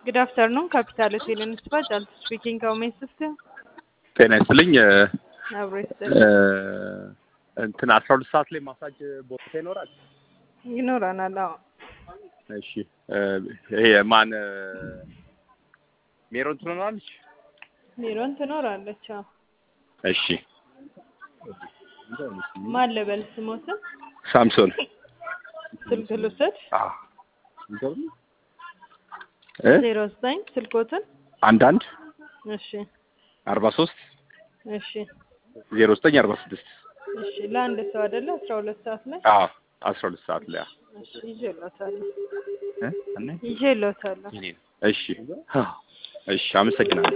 Good afternoon, Capital Hotel and Spa. Jalta speaking. How may I assist you? ጤና ይስጥልኝ እ አብሮ ይስጥል እ እንትን አስራ ሁለት ሰዓት ላይ ማሳጅ ቦታ ይኖራል? ይኖረናል። አዎ እሺ እ ይሄ ማን እ ሜሮን ትኖራለች? ሜሮን ትኖራለች። አዎ እሺ ማን ልበል ስሞትን? ሳምሶን ስልክ ልውሰድ። አ እ ዜሮ ዘጠኝ ስልኮትን። አንድ አንድ እሺ አርባ ሶስት እሺ ዜሮ ዘጠኝ አርባ ስድስት እሺ ለአንድ ሰው አይደለ? አስራ ሁለት ሰዓት ላይ አዎ አስራ ሁለት ሰዓት ላይ አ እሺ ይዤልዎታለሁ እ እኔ ይዤልዎታለሁ። እሺ እሺ አመሰግናለሁ።